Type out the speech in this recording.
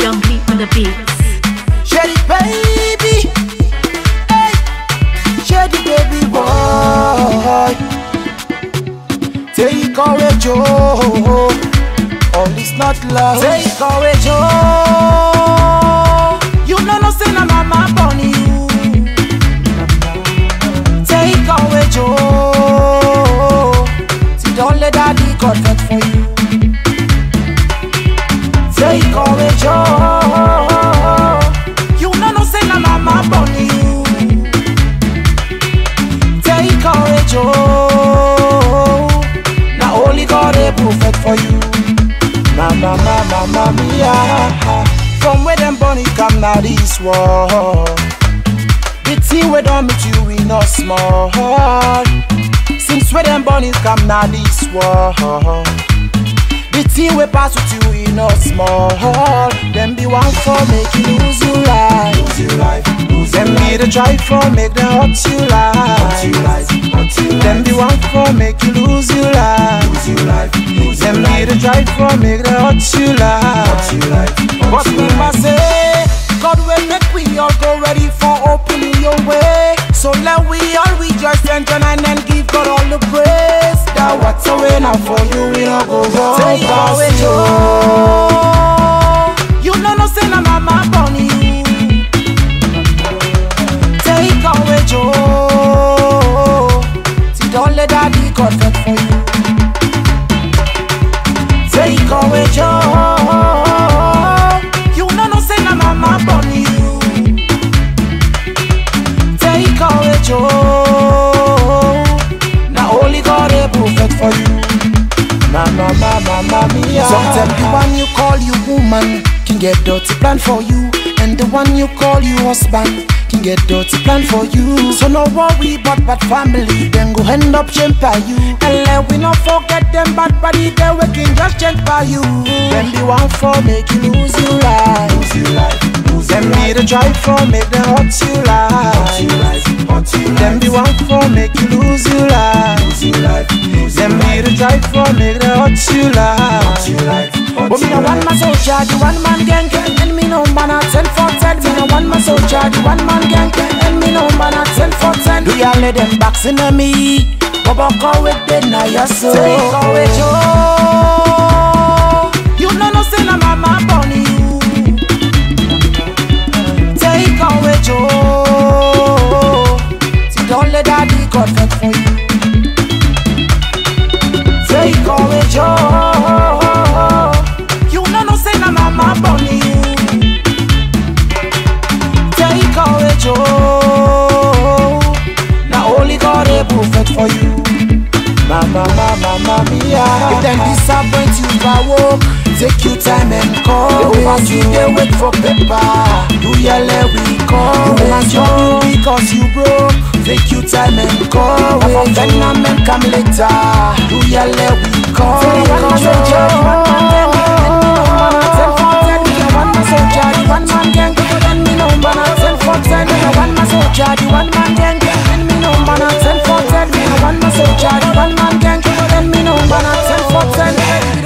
Young Lee on the beats. Shady baby, hey, shady baby boy. Take away Joe, all is not love. Take away Joe, you know no say na mama born you. Take away Joe, see don't let daddy God vex for you. Take away Joe, you know no say na mama born you. Take away Joe, na only God able fit for you. Mama, mama, mama, mia. From where them bunny come now this world. The thing we done meet you we not small. Since where them bunnies come now this world. The thing we pass with you we not small. Them be one for make you lose your life. Lose your life. Lose them be the try for make them hurt you life. Them be one for make you lose your life. Lose your life. Them be the try for make them hurt you life. But remember say, God will make we all go ready for opening your way. So let we all rejoice and join and then give God all the praise. That what's away now for you, we all go wrong. Take away Joe. You know no say na mama born you. Take away Joe. See don't let daddy God vex for you. Take away Joe. You know no say na mama born you. Take away Joe. Now only God able fit for you. Mama, mama, mama, mia. Sometimes the one you call you woman can get dirty plan for you, and the one you call you husband can get dirty plan for you. So no worry about bad family, then go end up change by you. And let we not forget them bad body, they we can just change by you. Them be one for make you lose your life. Lose your life. Lose them be the drive for make them hurt you life. Them be one for make you lose your life. Lose your life. Them be the drive for make them hurt you life. But me no one man soldier, the one man gang, and me no man at ten for ten. Me no one man soldier, the one man gang, and me no man at ten for ten. Do ya let them box in me? Bobo call with the na ya so. Take away Joe. You know no say na mama born you. Take away Joe. See don't let daddy God vex for you. Take away Joe. You know no say na mama born you. Take away Joe. Now only God able fit for you. Mama, mama, mama, mia. If them disappoint you by work, take your time and call. The pass you they wait for paper. Do ya let we call? You want trouble because you broke. Take your time and call. From Vietnam and come later. Do ya let we call? One man soldier, one man gang. Ten for ten, me a one man soldier, the one man gang. And me no man a ten for ten, me a one man soldier, the one man gang. And me no man a ten for ten, me a one man soldier, the one man gang. And me no man a ten for ten.